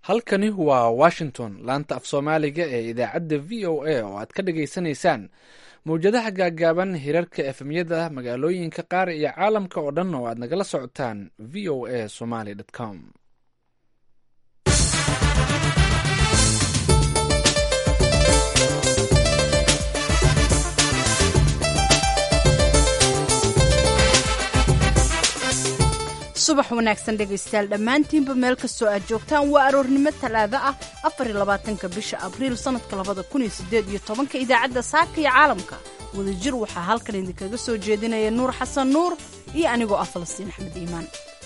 halkani waa washington laanta af soomaaliga ee idaacadda v o a oo aad ka dhagaysanaysaan mawjadaha gaaggaaban hirarka efemyada magaalooyinka qaar iyo caalamka oo dhan oo aad nagala socotaan v o a somaly com subax wanaagsan dhegaystayaal dhammaantiinba meel kastoo aad joogtaan waa aroornimo talaado ah afarlabaatanka bisha abriil sannadka labada kun iyo sideed iyo tobanka idaacadda saaka iyo caalamka wadajir waxaa halkan idinkaga soo jeedinaya nuur xasan nuur iyo anigoo ah falastiin axmed iimaan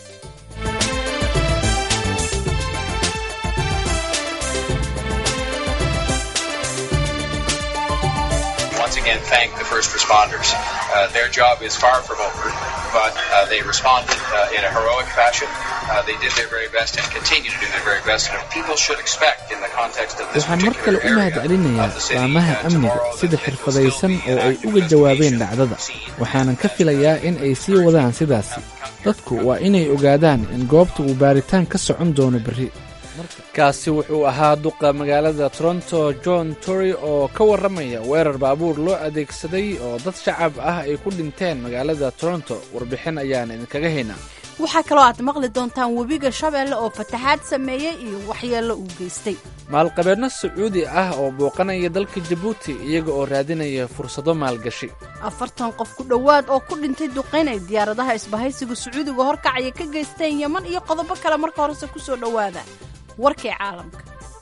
once again thank the first responders. Uh, their job is far from over, but uh, they responded uh, in a heroic fashion. Uh, they did their very best and continue to do their very best. And people should expect in the context of this waxaan mar kale particular u area mahadcelinayaa of the city laamaha uh, amniga tomorrow sida that xirfadaysan this will oo be ay an uga active jawaabeen investigation dhacdada seen waxaanan ka filayaa in ay sii wadaan sidaasi dadku waa inay ogaadaan in goobta uu baaritaan ka socon doono berri kaasi wuxuu ahaa duqa magaalada toronto john tory oo ka warramaya weerar baabuur loo adeegsaday oo dad shacab ah ay ku dhinteen magaalada toronto warbixin ayaan idinkaga haynaa waxaa kaloo aad maqli doontaan webiga shabeelle oo fataxaad sameeyey iyo waxyeello uu geystay maalqabeedno sacuudi ah oo booqanaya dalka jabuuti iyaga oo raadinaya fursado maalgashi afartan qof ku dhowaad oo ku dhintay duqayn ay diyaaradaha isbahaysiga sacuudiga horkacaya ka geysteen yeman iyo qodobo kale marka horese ku soo dhowaada warkii caalamka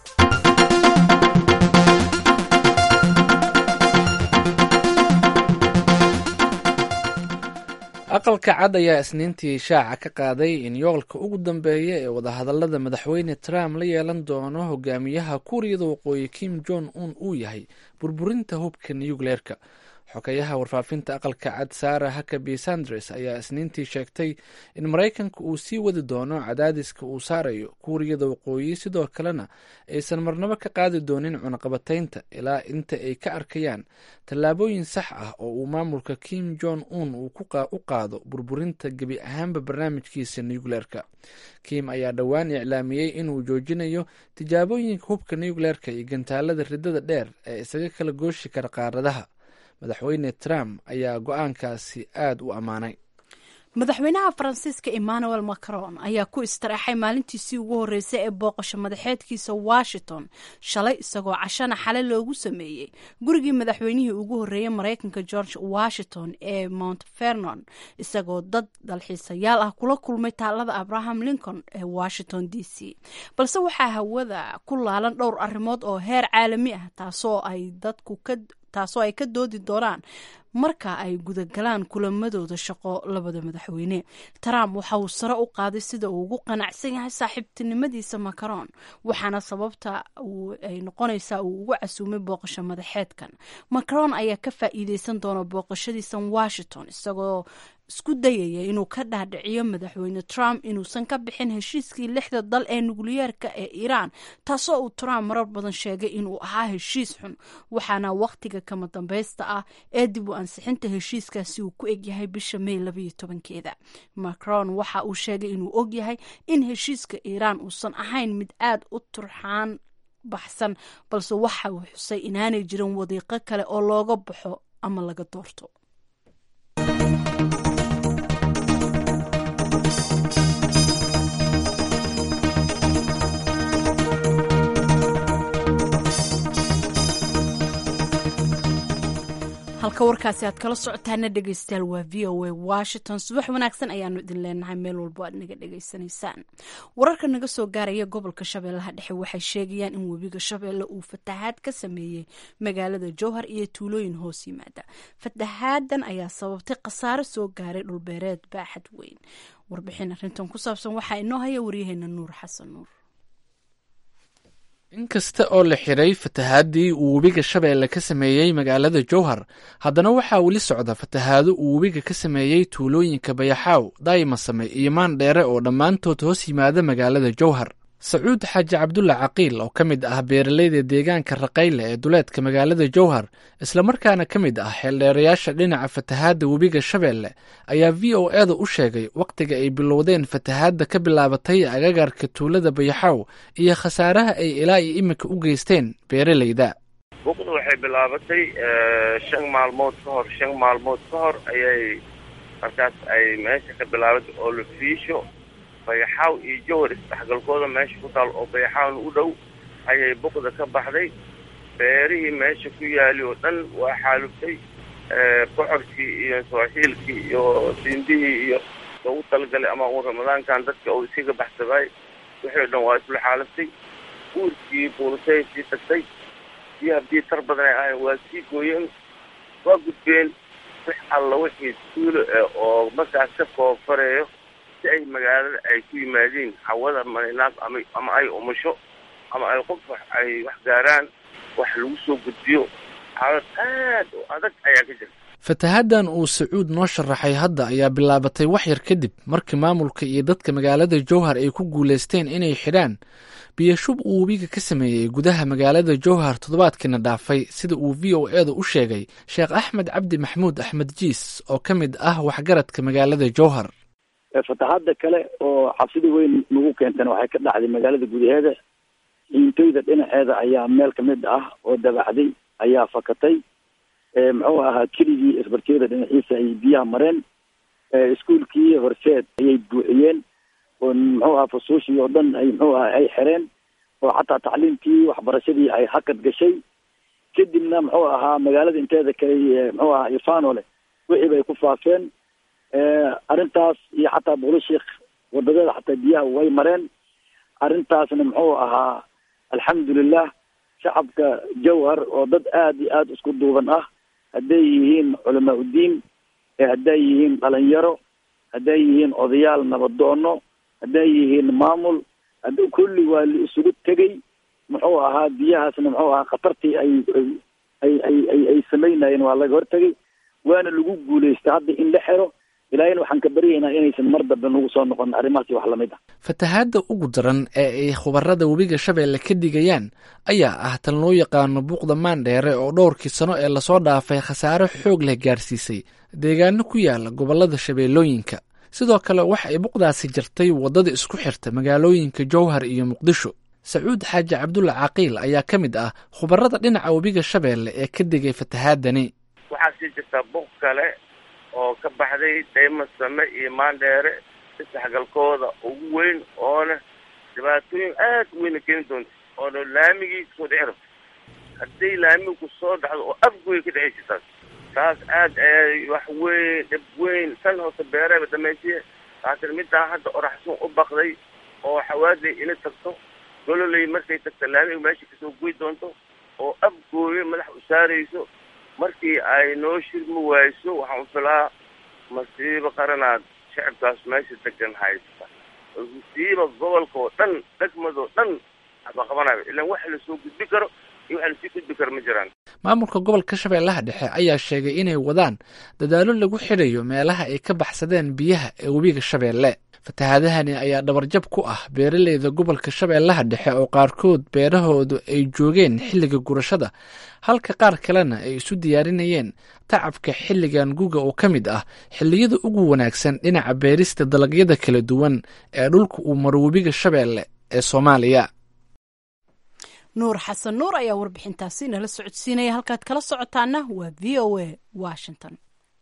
aqalka cad ayaa isniintii shaaca ka qaaday in yoolka ugu dambeeya ee wadahadallada madaxweyne trump la yeelan doono hogaamiyaha kuuriyada waqooyi kim jong un uu yahay burburinta hubka nucleerka xogeyaha warfaafinta aqalka cad sara hakabi sanders ayaa isniintii sheegtay in maraykanka uu sii wadi doono cadaadiska uu saarayo kuuriyada waqooyi sidoo kalena aysan marnabo ka qaadi doonin cunaqabataynta ilaa inta ay ka arkayaan tallaabooyin sax ah oo uu maamulka kim jong un uu u qaado burburinta gebi ahaanba barnaamijkiisa nucleerka kim ayaa dhowaan iclaamiyey inuu joojinayo tijaabooyinka hubka nucleerka iyo gantaalada ridada dheer ee isaga kala gooshi kara qaaradaha madaxweyne trump ayaa go-aankaasi aad u ammaanay madaxweynaha faransiiska emmanuel macron ayaa ku istaraxay maalintiisii ugu horreysay ee booqasho madaxeedkiisa washington shalay isagoo cashana xale loogu sameeyey gurigii madaxweynihii ugu horreeyey maraykanka george washington ee mount vernon isagoo dad dalxiisayaal ah kula kulmay taalada abraham lincoln ee washington d c balse waxaa hawada ku laalan dhowr arrimood oo heer caalami ah taasoo ay dadku ka taasoo ay ka doodi doonaan marka ay gudagalaan kulamadooda shaqo labada madaxweyne trump waxa uu sare u qaaday sida uu ugu qanacsan yahay saaxiibtinimadiisa macron waxaana sababta ay noqonaysaa uu ugu casuumay booqasho madaxeedkan macron ayaa ka faa'iideysan doona booqashadiisan washington isagoo isku dayaya inuu ka dhaadhiciyo madaxweyne trump inuusan ka bixin heshiiskii lixda dal ee nukliyeerka ee iiraan taasoo uu trump marar badan sheegay inuu ahaa heshiis xun waxaana wakhtiga kama dambaysta ah ee dib u ansixinta heshiiskaasi uu ku egyahay bisha may labayo tobankeeda macron waxa uu sheegay inuu ogyahay in heshiiska iiraan uusan ahayn mid aad u turxaan baxsan balse waxa uu xusay inaanay jirin wadiiqo kale oo looga baxo ama laga doorto halka warkaasi aad kala socotaana dhegeystayaal waa v o a washington subax wanaagsan ayaanu idin leenahay meel walbo aad naga dhegeysanaysaan wararka naga soo gaaraya gobolka shabeellaha dhexe waxay sheegayaan in webiga shabeelle uu fatahaad ka sameeyey magaalada jowhar iyo tuulooyin hoos yimaada fataxaadan ayaa sababtay khasaare soo gaaray dhulbeereed baaxad weyn warbixin arrintan ku saabsan waxaa inoo haya waryaheena nuur xasan nuur inkasta oo la xiray fatahaadii uu webiga shabeelle ka sameeyey magaalada jowhar haddana waxaa weli socda fatahaado uu webiga ka sameeyey tuulooyinka bayaxaaw daymasame iyo maandheere oo dhammaantood hoos yimaada magaalada jowhar sacuud xaaji cabdulla caqiil oo ka mid ah beeraleyda deegaanka raqayle ee duleedka magaalada jowhar islamarkaana ka mid ah xeeldheerayaasha dhinaca fatahaadda webiga shabeelle ayaa v o eda u sheegay wakhtiga ay bilowdeen fatahaadda ka bilaabatay agagarka tuulada bayaxaaw iyo khasaaraha ay ilaa iyo iminka u geysteen beeraleyda buqda waxay bilaabatay shan maalmood ka hor shan maalmood ka hor ayay markaas ay meesha ka bilaabatay oo la fiisho bayaxaaw iyo jowhar isdhexgalkooda meesha ku taal oo bayaxaawna u dhow ayay buqda ka baxday beerihii meesha ku yaali oo dhan waa xaalubtay bocorkii iyo sooxiilkii iyo siindihii iyo loogu talagalay ama uu ramadaankan dadka uu iskaga baxsabaay wixii o dhan waa isla xaalubtay guurkii buulisay sii tagtay iyo haddii tar badan ay ahayn waa sii gooyeen waa gudbeen wix alla wixii tuulo oo markaas ka koofareeyo si ay magaalada ay ku yimaadiin hawada maninaas ama ama ay umusho ama ay qof wax ay wax gaaraan wax lagu soo gudbiyo xaalad aad u adag ayaa ka jirta fatahaaddan uu sacuud noo sharaxay hadda ayaa bilaabatay wax yar kadib markii maamulka iyo dadka magaalada jowhar ay ku guulaysteen inay xidhaan biyashub uu webiga ka sameeyey gudaha magaalada jowhar toddobaadkiina dhaafay sida uu v o eeda u sheegay sheekh axmed cabdi maxmuud axmed jiis oo ka mid ah waxgaradka magaalada jowhar fatahaada kale oo xabsida weyn nagu keentana waxay ka dhacday magaalada gudaheeda ciintooyda dhinaceeda ayaa meel kamid ah oo dabacday ayaa fakatay muxuu ahaa keligii isbarkeeda dhinaciisa ay biyaha mareen iskuolkii horseed ayay buuxiyeen oo muxuu aha fusuushii oo dhan ay muxuu aha ay xereen oo xataa tacliimkii waxbarashadii ay hakad gashay kadibna muxuu ahaa magaalada inteeda kale muxuu ahaa ifanole wixii bay ku faafeen arrintaas iyo xataa buulashiik wadadeeda xataa biyaha way mareen arrintaasna muxuu ahaa alxamdulilah shacabka jawhar oo dad aad iyo aada isku duuban ah hadday yihiin culamaa uddiin hadday yihiin dhalinyaro hadday yihiin odayaal nabadoono hadday yihiin maamul hadda kulli waa la isugu tegay muxuu ahaa biyahaasna muxuu ahaa khatartii ay ay ay ay ay samaynayeen waa laga hortegay waana lagu guulaystay hadda in la xero ilaahayna waxaan ka baryaynaa inaysan mar dambe nagu soo noqon arrimahaasi wax lamid ah fatahaadda ugu daran ee ay khubarada webiga shabeelle ka dhigayaan ayaa ah tan loo yaqaano buuqda maandheere oo dhowrkii sano ee lasoo dhaafay khasaare xoog leh gaarsiisay deegaano ku yaala gobollada shabeellooyinka sidoo kale waxa ay buuqdaasi jirtay waddada isku xirta magaalooyinka jowhar iyo muqdisho sacuud xaaji cabdulla caqiil ayaa ka mid ah khubarada dhinaca webiga shabeelle ee ka digay fatahaadani waxaa sii jirtaa buuq kale oo ka baxday dayma same iyo maandheere isdhexgalkooda ugu weyn oona dhibaatooyin aad u weyna keeni doonta oona laamigii kusoo dhici rabto hadday laamigu kusoo dhacdo oo afgoy ka dhexeysa taas taas aad ay wax weyn dhib weyn san hoose beereeba dhamaysiye laakiin middaa hadda oraxsun u baqday oo xawaaday ina tagto gololey markay tagto laamiga meesha kasoo goy doonto oo afgooye madax u saarayso markii ay noo shirmi wayso waxaan filaa masiibo qaranaad shacabkaas meesha degan haysta masiiba gobolka oo dhan degmadoo dhan aba qabanayo ilaan wax lasoo gudbi karo iyo wax lasii gudbi karo ma jiraan maamulka gobolka shabeellaha dhexe ayaa sheegay inay wadaan dadaallo lagu xidhayo meelaha ay ka baxsadeen biyaha ee webiga shabeelle fatahaadahani ayaa dhabarjab ku ah beeraleyda gobolka shabeellaha dhexe oo qaarkood beerahoodu ay joogeen xilliga gurashada halka qaar kalena ay isu diyaarinayeen tacabka xilligan guga oo ka mid ah xilliyada ugu wanaagsan dhinaca beerista dalagyada kala duwan ee dhulka uu maro webiga shabeelle ee soomaaliya nuur xasan nuur ayaa warbixintaasi nala socodsiinaya halkaad kala socotaana waa v o a washington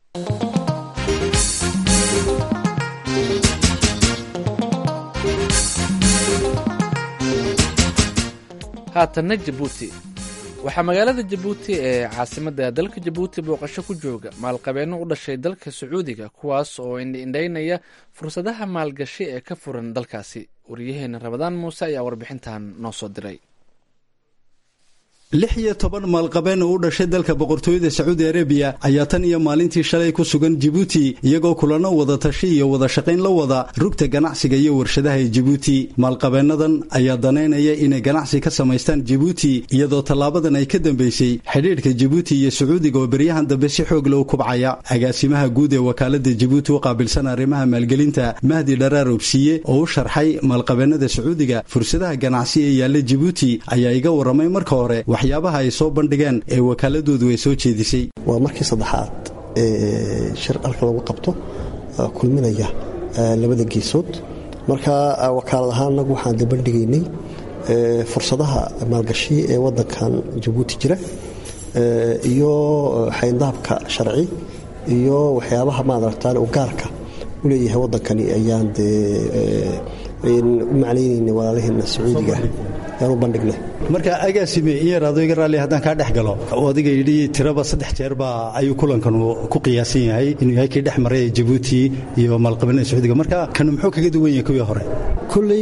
haatanna jabuuti waxaa magaalada jabuuti ee caasimadda dalka jabuuti booqasho ku jooga maalqabeenno u dhashay dalka sacuudiga kuwaas oo indhaynaya fursadaha maalgashi ee ka furan dalkaasi waryaheena rabadaan muuse ayaa warbixintan noo soo diray lix iyo toban maalqabeen oo u dhashay dalka boqortooyada sacuudi arabiya ayaa tan iyo maalintii shalay ku sugan jibuuti iyagoo kulano wada tashi iyo wada shaqayn la wada rugta ganacsiga iyo warshadaha ee jibuuti maalqabeennadan ayaa danaynaya inay ganacsi ka samaystaan jibuuti iyadoo tallaabadan ay ka dambaysay xidhiidhka jibuuti iyo sacuudiga oo beryahan dambe si xoog lou kubcaya agaasimaha guud ee wakaalada jibuuti u qaabilsan arrimaha maalgelinta mahdi dharaar obsiye oo u sharxay maalqabeennada sacuudiga fursadaha ganacsi ee yaalla jibuuti ayaa iga warramay marka hore waxyaabaha ay soo bandhigeen ee wakaaladoodu ay soo jeedisay waa markii saddexaad ee shir halka lagu qabto kulminaya labada geesood marka wakaalad ahaan anagu waxaan da bandhigaynay fursadaha maalgashi ee wadankan jabuuti jira iyo xayndaabka sharci iyo waxyaabaha maadaragtaan u gaarka u leeyahay wadankani ayaan dee u macnaynayna walaalaheena sacuudiga ayaan u bandhignay marka agaasime in yar adoo iga raalli haddaan kaa dhex galo oo adiga yidhi tiraba saddex jeer baa ayuu kulankan ku qiyaasan yahay inuu yahay kii dhex maray ee jabuuti iyo maalqabeennada sacuudiga marka kanu muxuu kaga duwan yahay kuwii hore kolley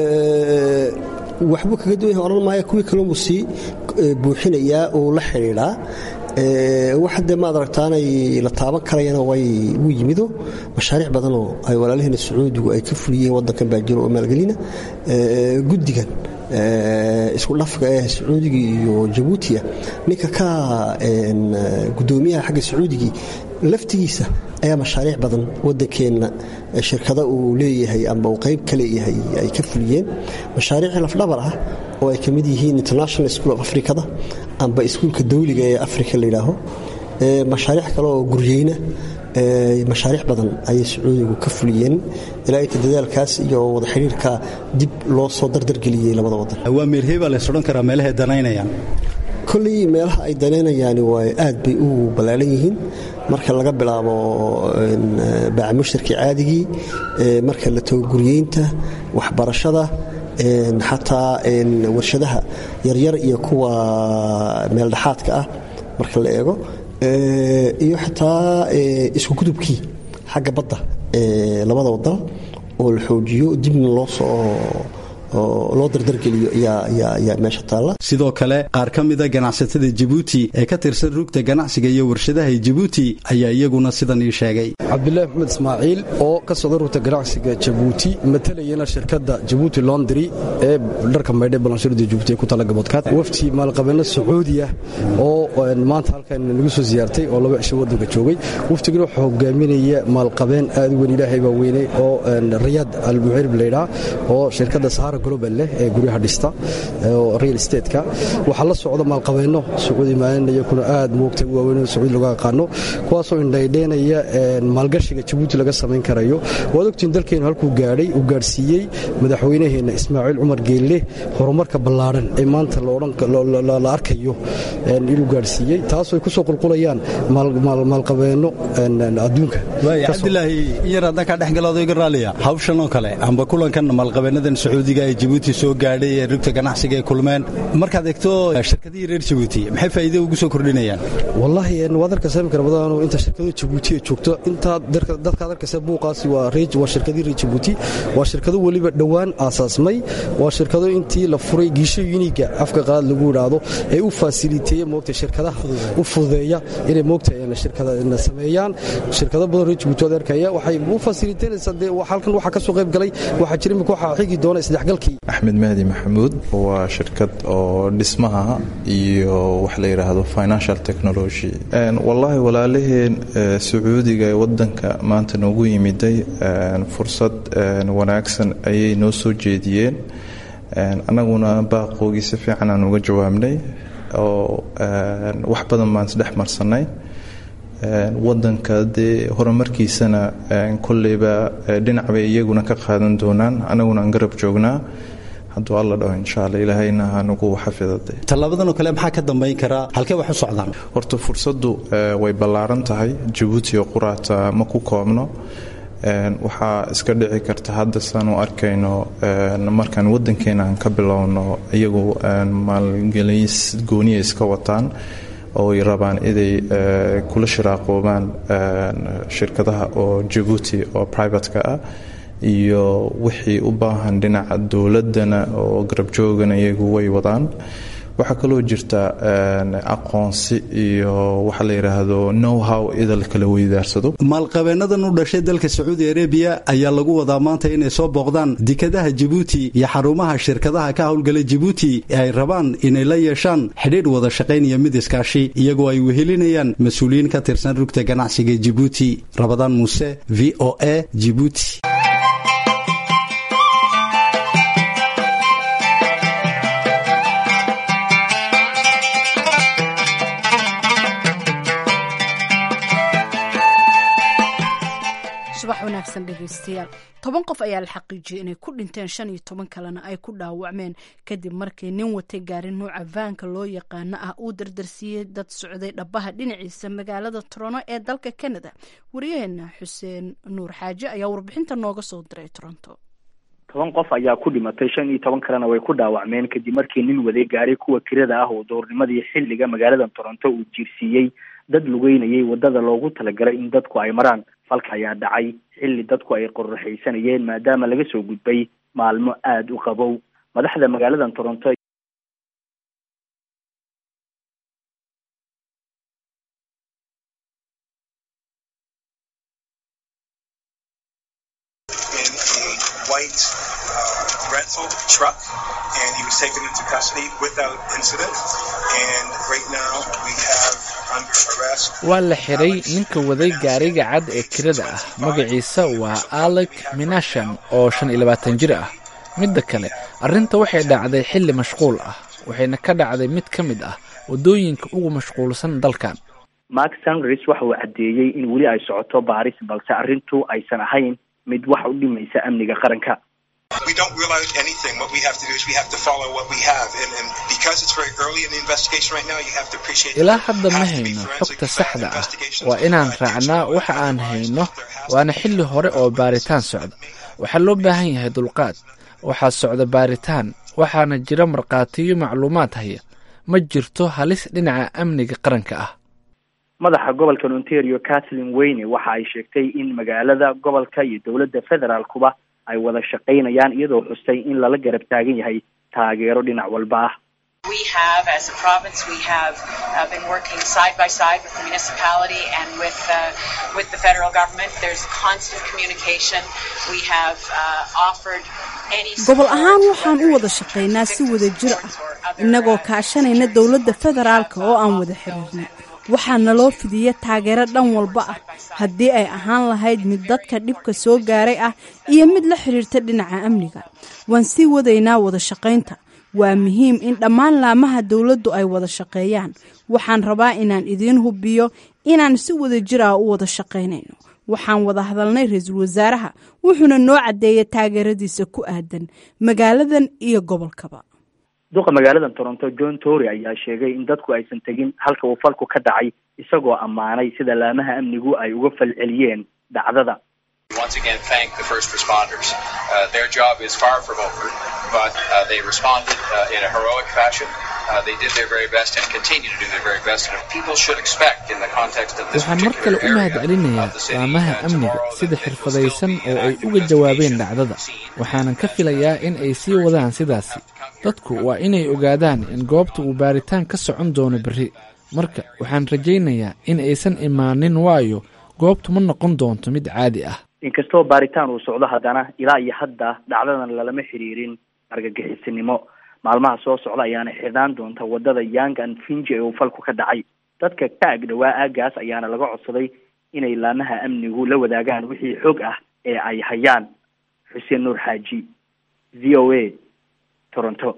waxbuu kaga duwan yahay odhan maaya kuwii kalunbuu sii buuxinayaa oo la xidhiidhaa waxa dee maad aragtaanay la taaban karayana way wuu yimido mashaariic badanoo ay walaalaheena sacuudigu ay ka fuliyeen wadankan baa jiro oo maalgelina guddigan isku dhafka ee sacuudiga iyo jabuutiya ninka ka gudoomiyaha xagga sacuudigii laftigiisa ayaa mashaariic badan wadankeenna shirkada uu leeyahay amba uu qayb ka leeyahay ay ka fuliyeen mashaariic lafdhabar ah oo ay ka mid yihiin international school of africada amba iskuulka dawliga ee africa layidhaaho mashaariic kale oo guryeyna mashaariic badan ayay sacuudigu ka fuliyeen ilaa inta dadaalkaas iyo wada xidhiirka dib loo soo dardargeliyey labada wadan waa meerheebaa lays odhan karaa meelahay danaynayaan kolley meelaha ay danaynayaani waa aad bay u ballaalan yihiin marka laga bilaabo baacamushtarkii caadigii marka la tago guryeynta waxbarashada xataa warshadaha yaryar iyo kuwa meeldhexaadka ah marka la eego iyo xataa isku gudubkii xagga badda labada wadan oo la xoojiyo dibna loo soo loo dardargeliyo ayaa meesha taalla sidoo kale qaar ka mida ganacsatada jabuuti ee ka tirsan rugta ganacsiga iyo warshadaha jabuuti ayaa iyaguna sidan ii sheegay cabdilaahi maxmed ismaaciil oo ka socda rugta ganacsiga jabuuti matalayana shirkadda jabuuti londry ee dharka maydhe balanshirada jabuuti ee ku tala gaboodkaad wafti maalqabeeno sacuudiya oo maanta halkan nagu soo siyaartay oo laba cisho wadanka joogay waftigana waxaa hogaaminaya maalqabeen aad u weyn ilaahay baa weynay oo rayaad almuxirib laydhaa oo shirkadda sahara global leh ee guryaha dhista oo real estateska waxaa la socda maalqabeenno sacuudi maalinaya kuna aad moogta u waaweyn oo sacuudi laga aqaano kuwaasoo indhaydheenaya maalgashiga jabuuti laga samayn karayo waad ogtiin dalkeenu halkuu gaadhay uu gaadhsiiyey madaxweynaheenna ismaaciil cumar geelle horumarka ballaadhan ee maanta la arkayo inuu gaadhsiiyey taasoo ay ku soo qulqulayaan maalqabeenno adduunka cabdilaahi in yar haddaan kaa dhexgalaado iga raaliya hawshan oo kale amba kulankan maalqabeennadan sacuudiga ee jabuuti soo gaadhay ee rugta ganacsiga ee kulmeen markaad eegto shirkadihii reer jabuuti maxay faa'iido ugu soo kordhinayaan wallaahi waad arkaysa imika rabadaanu inta shirkadu jabuuti ay joogto intaa dadkaad arkaysa buuqaasi waa waa shirkadii reer jabuuti waa shirkado weliba dhowaan aasaasmay waa shirkado intii la furay giisho yuniga afka qaad lagu idhaahdo ee u faasiliteeya moogta shirkadaha u fududeeya inay moogta shirkada sameeyaan shirkado badan reer jabuuti waad arkaya waxay u faasiliteynaysaa dee halkan waxaa ka soo qayb galay waxaa jira imika waxaa xigi doona isdhexgalkii axmed mahdi maxamuud waa shirkad oo dhismaha iyo wax la yidhaahdo financial technology wallaahi walaalaheen sacuudiga ee wadanka maanta noogu yimiday fursad wanaagsan ayay noo soo jeediyeen annaguna baaqoogii si fiican aan uga jawaabnay oo wax badan baan isdhex marsanay wadanka dee horumarkiisana kolleyba dhinac bay iyaguna ka qaadan doonaan annaguna aan garab joognaa hadduu alla dhaho insha alla ilaahayna hanugu xafidade tallaabadan oo kale maxaa ka dambayn karaa halkee wax u socdaan horta fursaddu way ballaaran tahay jabuuti oo quraata ma ku koobno waxaa iska dhici karta hadda saan u arkayno markaan wadankeena aan ka bilowno iyagu maalgeliys gooniya iska wataan oo ay rabaan inay kula shiraaqoobaan shirkadaha oo jabuuti oo privatka ah iyo wixii u baahan dhinaca dowladana oo garabjoogana iyagu way wadaan waxaa kaloo jirta aqoonsi iyo waxa la yidhaahdo know how idal kala weydaarsado maalqabeennadan u dhashay dalka sacuudi arabiya ayaa lagu wadaa maanta inay soo booqdaan dekadaha jabuuti iyo xarumaha shirkadaha ka howlgala jabuuti ee ay rabaan inay la yeeshaan xidhiidh wada shaqayn iyo mid iskaashi iyagoo ay wehelinayaan mas-uuliyiin ka tirsan rugta ganacsiga jabuuti rabadaan muuse v o a jibuuti subax wanaagsan dhegaystayaal toban qof ayaa la xaqiijiyey inay ku dhinteen shan iyo toban kalena ay ku dhaawacmeen kadib markii nin watay gaari nuuca vaanka loo yaqaano ah uu dardarsiiyey dad socday dhabaha dhinaciisa magaalada toronto ee dalka canada wariyaheena xuseen nuur xaaje ayaa warbixinta nooga soo diray toronto toban qof ayaa ku dhimatay shan iyo toban kalena way ku dhaawacmeen kadib markii nin waday gaari kuwa kirada ah oo doornimadii xilliga magaalada toronto uu jiirsiiyey dad lugeynayay wadada loogu talagalay in dadku ay maraan falka ayaa dhacay xilli dadku ay qorraxaysanayeen maadaama laga soo gudbay maalmo aada u qabow madaxda magaalada toronto white uh, rental truck, and he was taken into custody without incident. And right now we have under arrest. waa la xiray ninka waday gaariga cad ee kirada ah magaciisa waa alec minashan oo shan iyo labaatan jir ah midda kale arrinta waxay dhacday xilli mashquul ah waxayna ka dhacday mid ka mid ah waddooyinka ugu mashquulsan dalkan mark sangris waxa uu caddeeyey in weli ay socoto baaris balse arrintu aysan ahayn mid wax u dhimaysa amniga qaranka We don't rule out anything. What we have to do is we have to follow what we have. And, and because it's very early in the investigation right now, you have to appreciate ilaa hadda ma hayno xogta saxda ah waa inaan raacnaa waxa aan hayno waana xilli hore oo baaritaan socda waxaa loo baahan yahay dulqaad waxaa socda baaritaan waxaana jira markhaatiyo macluumaad haya ma jirto halis dhinaca amniga qaranka ah madaxa gobolka ontario kathleen weyne waxa ay sheegtay in magaalada gobolka iyo dowladda federaalkuba ay wada shaqaynayaan iyadoo xustay in lala garab taagan yahay taageero dhinac walba ah We have, as a province, we have uh, been working side by side with the municipality and with uh, with the federal government. There's constant communication. We have uh, offered any. gobol ahaan waxaan u wada shaqaynaa si wada jir ah innagoo kaashanayna dowladda federaalka oo aan wada xiriirnay waxaa naloo fidiya taageero dhan walba ah haddii ay ahaan lahayd mid dadka dhibka soo gaaray ah iyo mid la xiriirta dhinaca amniga waan sii wadaynaa wada shaqaynta waa muhiim in dhammaan laamaha dowladdu ay wada shaqeeyaan waxaan rabaa inaan idiin hubiyo inaan si wada jir ah u wada shaqaynayno waxaan wada hadalnay ra-iisul wasaaraha wuxuuna noo caddeeyay taageeradiisa ku aadan magaaladan iyo gobolkaba duqa magaalada toronto john tory ayaa sheegay in dadku aysan tegin halka uu falku ka dhacay isagoo ammaanay sida laamaha amnigu ay uga falceliyeen dhacdada Once again, thank the first responders. Uh, their job is far from over, but uh, they responded uh, in a heroic fashion. Uh, they did their very best and continue to do their very best. And people should expect, in the context of this waxaan mar kale particular u area mahadcelinayaa of the city, laamaha uh, amniga tomorrow sida there will xirfadaysan still be, oo uh, ay uga jawaabeen investigation dhacdada of the scene. waxaanan ka filayaa in ay sii wadaan sidaasi dadku waa inay ogaadaan in goobta uu baaritaan ka socon doono berri marka waxaan rajaynayaa in aysan imaanin waayo goobtu ma noqon doonto mid caadi ah inkastoo baaritaan uu socdo haddana ilaa iyo hadda dhacdadan lalama xiriirin argagixisinimo maalmaha soo socda ayaana xidhaan doonta wadada young and finji ee uu falku ka dhacay dadka ka ag dhowaa aagaas ayaana laga codsaday inay laamaha amnigu la wadaagaan wixii xog ah ee ay hayaan xuseen nuur xaaji v o a toronto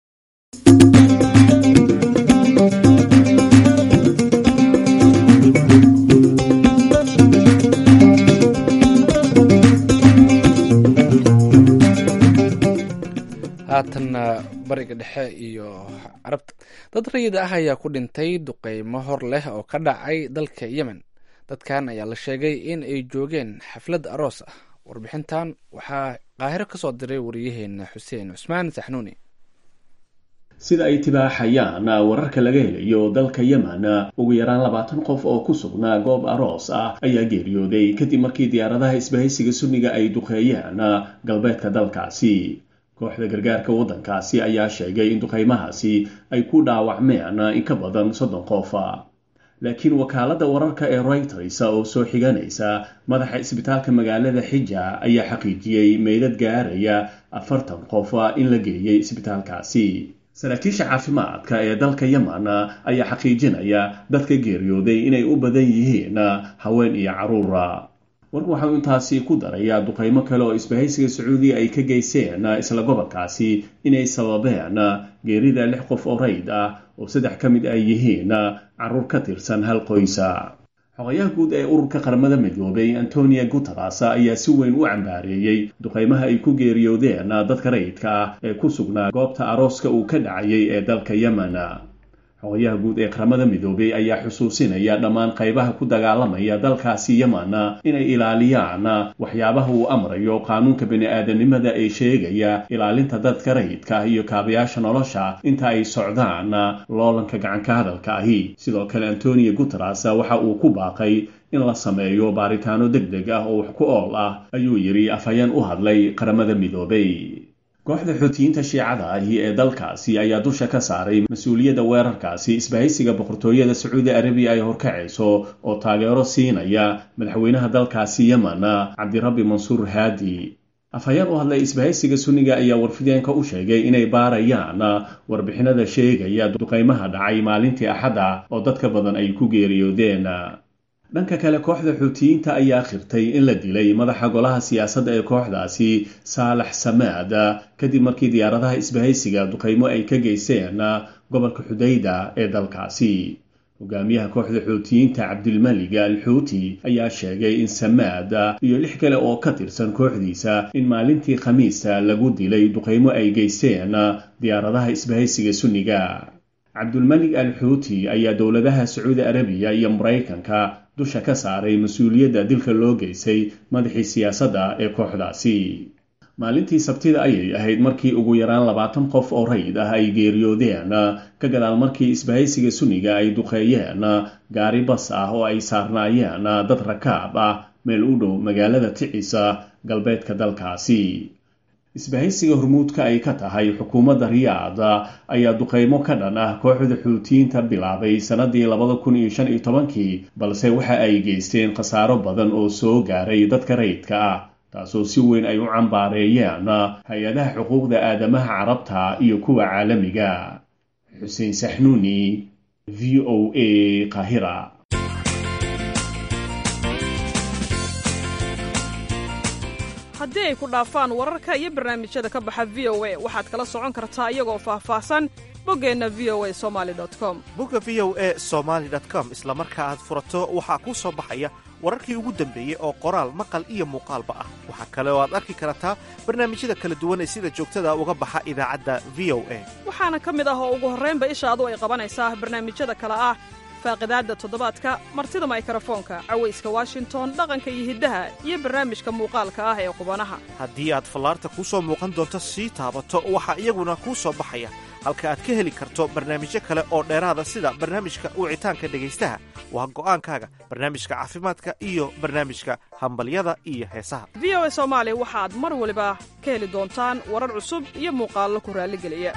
haatanna bariga dhexe iyo carabta dad rayid ah ayaa ku dhintay duqeymo hor leh oo ka dhacay dalka yemen dadkan ayaa la sheegay in ay joogeen xaflad aroos ah warbixintan waxaa qaahiro ka soo diray wariyaheena xuseen cusmaan saxnuuni sida ay tibaaxayaan wararka laga helayo dalka yemen ugu yaraan labaatan qof oo ku sugnaa goob aroos ah ayaa geeriyooday kadib markii diyaaradaha isbahaysiga sunniga ay duqeeyeen galbeedka dalkaasi kooxda gargaarka waddankaasi ayaa sheegay in duqaymahaasi ay ku dhaawacmeen in ka badan soddon qof laakiin wakaaladda wararka ee reuters oo soo xiganaysa madaxa isbitaalka magaalada xija ayaa xaqiijiyey meydad gaaraya afartan qof in la geeyey isbitaalkaasi saraakiisha caafimaadka ee dalka yemen ayaa xaqiijinaya dadka geeriyooday inay u badan yihiin haween iyo caruura warku waxau intaasi ku darayaa duqaymo kale oo isbahaysiga sacuudiya ay ka geyseen isla gobolkaasi inay sababeen geerida lix qof oo rayd ah oo saddex ka mid ay yihiin caruur ka tirsan hal qoysa xogayaha guud ee ururka qaramada midoobay antonio guteres ayaa si weyn u cambaareeyey duqaymaha ay ku geeriyoodeen dadka rayidka ah ee ku sugnaa goobta arooska uu ka dhacayay ee dalka yemen xogayaha guud ee qaramada midoobay ayaa xusuusinaya dhammaan qaybaha ku dagaalamaya dalkaasi yemen inay ilaaliyaan waxyaabaha uu amrayo qaanuunka bini-aadanimada ee sheegaya ilaalinta dadka rayidka ah iyo kaabayaasha nolosha inta ay socdaan loolanka gacanka hadalka ahi sidoo kale antonio guteres waxa uu ku baaqay in la sameeyo baaritaano deg deg ah oo wax ku ool ah ayuu yidhi afhayeen u hadlay qaramada midoobay kooxda xoutiyiinta shiicada ahi ee dalkaasi ayaa dusha ka saaray mas-uuliyadda weerarkaasi isbahaysiga boqortooyada sacuudi arabiya ay horkacayso oo taageero siinaya madaxweynaha dalkaasi yemen cabdirabbi mansuur haadi afhayeen u hadlay isbahaysiga sunniga ayaa warfideenka u sheegay inay baarayaan warbixinada sheegaya duqaymaha dhacay maalintii axadda oo dadka badan ay ku geeriyoodeen dhanka kale kooxda xuutiyiinta ayaa khirtay in la dilay madaxa golaha siyaasadda ee kooxdaasi saalax samaad kadib markii diyaaradaha isbahaysiga duqaymo ay ka geyseen gobolka xudayda ee dalkaasi hogaamiyaha kooxda xuutiyiinta cabdilmalik al xuuti ayaa sheegay in samaad iyo lix kale oo ka tirsan kooxdiisa in maalintii khamiista lagu dilay duqaymo ay geysteen diyaaradaha isbahaysiga sunniga cabdulmalik al xuuti ayaa dowladaha sacuudi arabiya iyo maraykanka dusha ka saaray mas-uuliyadda dilka loo geysay madaxii siyaasadda ee kooxdaasi maalintii sabtida ayay ahayd markii ugu yaraan labaatan qof oo rayid ah ay geeriyoodeen ka gadaal markii isbahaysiga sunniga ay duqeeyeen gaari bas ah oo ay saarnaayeen dad rakaab ah meel u dhow magaalada ticisa galbeedka dalkaasi isbahaysiga hormuudka ay ka tahay xukuumadda riyaad ayaa duqaymo ka dhan ah kooxda xuutiyiinta bilaabay sannadii labada kun iyo shan iyo tobankii balse waxa ay geysteen khasaaro badan oo soo gaaray dadka rayidka ah taasoo si weyn ay u cambaareeyeen hay-adaha xuquuqda aadamaha carabta iyo kuwa caalamiga xuseen saxnuuni v o a qahira haddii ay ku dhaafaan wararka iyo barnaamijyada ka baxa v o a waxaad kala socon kartaa iyagoo faahfaahsan boggeenna v o a somali com bogga v o a somaali com isla marka aad furato waxaa kuu soo baxaya wararkii ugu dambeeyey oo qoraal maqal iyo muuqaalba ah waxaa kale oo aad arki kartaa barnaamijyada kala duwan ee sida joogtada uga baxa idaacadda v o a waxaana ka mid ah oo ugu horraynba ishaadu ay qabanaysaa barnaamijyada kale ah faaqidaadda toddobaadka martida maykrofoonka cawayska washington dhaqanka iyo hiddaha iyo barnaamijka muuqaalka ah ee qubanaha haddii aad fallaarta kuu soo muuqan doonto sii taabato waxaa iyaguna kuu soo baxaya halka aad ka heli karto barnaamijyo kale oo dheeraada sida barnaamijka wicitaanka dhegaystaha waa go'aankaaga barnaamijka caafimaadka iyo barnaamijka hambalyada iyo heesaha v o a soomaali waxaad mar waliba ka heli doontaan warar cusub iyo muuqaallo ku raalligeliya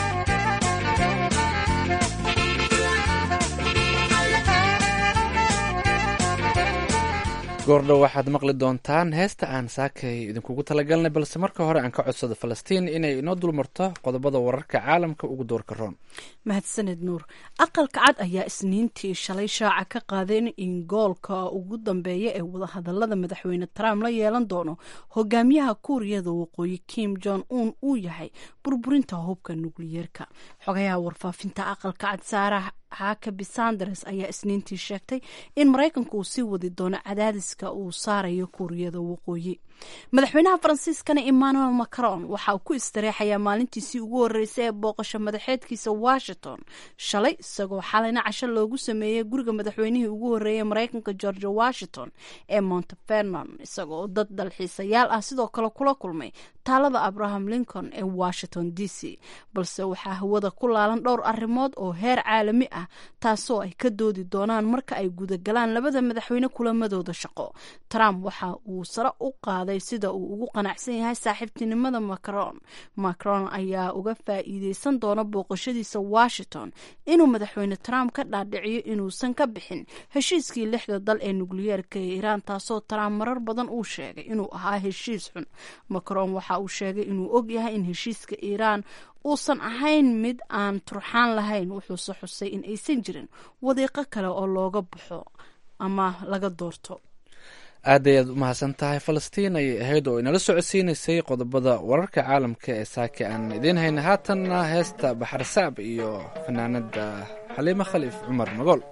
goordhow waxaad maqli doontaan heesta aan saakay idinkugu talagalnay balse marka hore aan ka codsado falastiin inay inoo dulmarto qodobada wararka caalamka ugu doorka roon mahadsaned nuur aqalka cad ayaa isniintii shalay shaaca ka qaadeen in goolka ugu dambeeya ee wadahadalada madaxweyne trump la yeelan doono hogaamiyaha kuuriyada waqooyi kim jong un uu yahay burburinta hubka nukliyeerka xogayaha warfaafinta aqalka cad saarah xaakabi sanders ayaa isniintii sheegtay in maraykanku uu sii wadi doono cadaadiska uu saarayo kuuriyada waqooyi madaxweynaha faransiiskana emmanuel macron waxa uu ku istareexayaa maalintiisii ugu horeysay ee booqasho madaxeedkiisa washington shalay isagoo xalayna casho loogu sameeyey guriga madaxweynihii ugu horeeyay maraykanka george washington ee montefernon isagoo dad dalxiisayaal ah sidoo kale kula kulmay taalada abraham lincoln ee washington d c balse waxaa hawada ku laalan dhowr arrimood oo heer caalami ah taasoo ay ka doodi doonaan marka ay gudagalaan labada madaxweyne kulamadooda shaqo trump waxa uu sare u qaaday hadlay sida uu ugu qanacsan yahay saaxiibtinimada macron macron ayaa uga faa'iideysan doona booqashadiisa washington inuu madaxweyne trump ka dhaadhiciyo inuusan ka bixin heshiiskii lixda dal ee nukliyeerka ee iiraan taasoo trump marar badan uu sheegay inuu ahaa heshiis xun macron waxa uu sheegay inuu og yahay in heshiiska iiraan uusan ahayn mid aan turxaan lahayn wuxuuse xusay in aysan jirin wadiiqo kale oo looga baxo ama laga doorto aad ayaad u mahadsan tahay falastiin ayay ahayd oo inala socodsiinaysay qodobada wararka caalamka ee saake aan idiin hayna haatanna heesta baxar sacb iyo fanaanada xaliimo khaliif cumar magool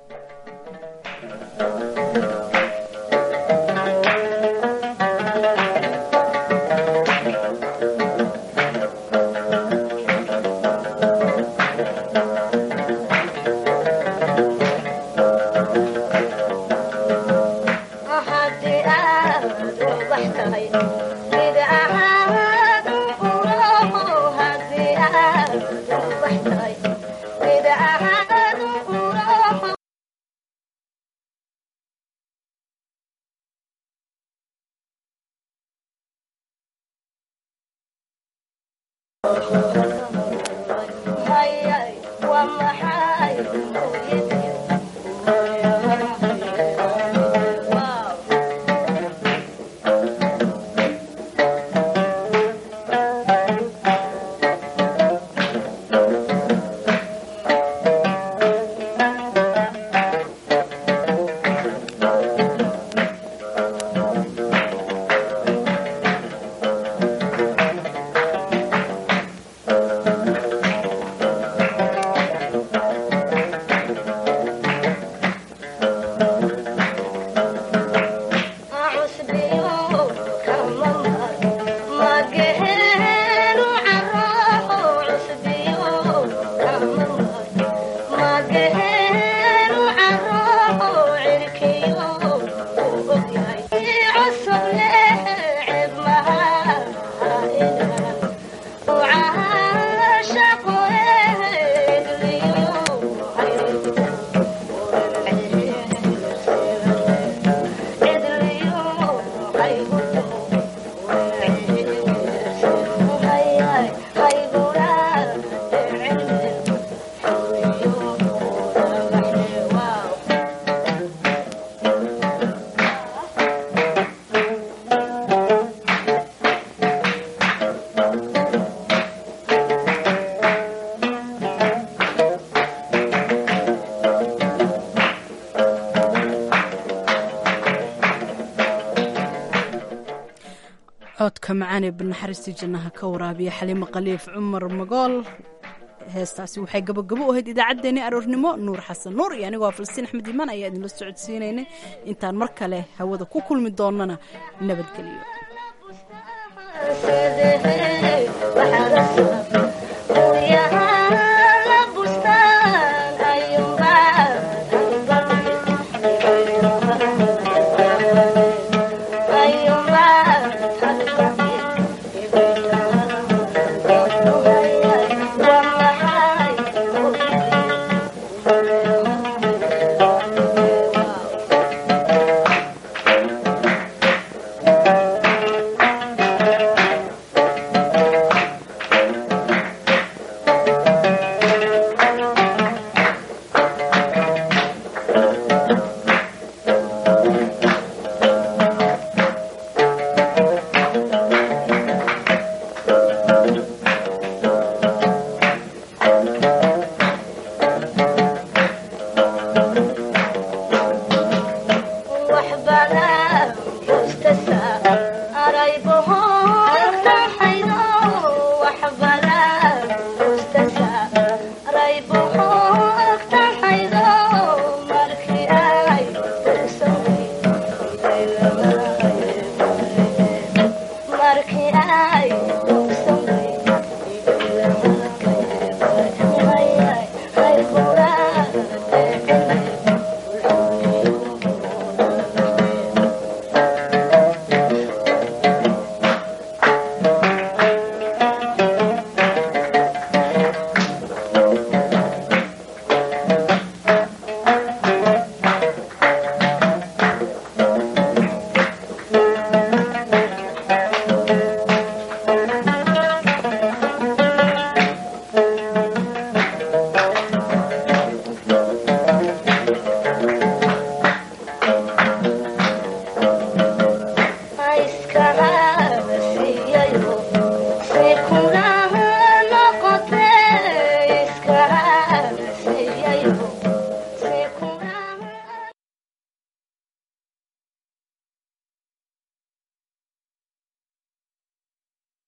codka macaan ee banaxariistii jannaha ka waraabiya xaliimo khaliif cumar magool heestaasi waxay gabagabo u ahayd idaacaddeenii aroornimo nuur xasan nuur iyo anigoo falastiin axmed iimaan ayaa idinla socodsiinaynay intaan mar kale hawada ku kulmi doonana nabadgelyo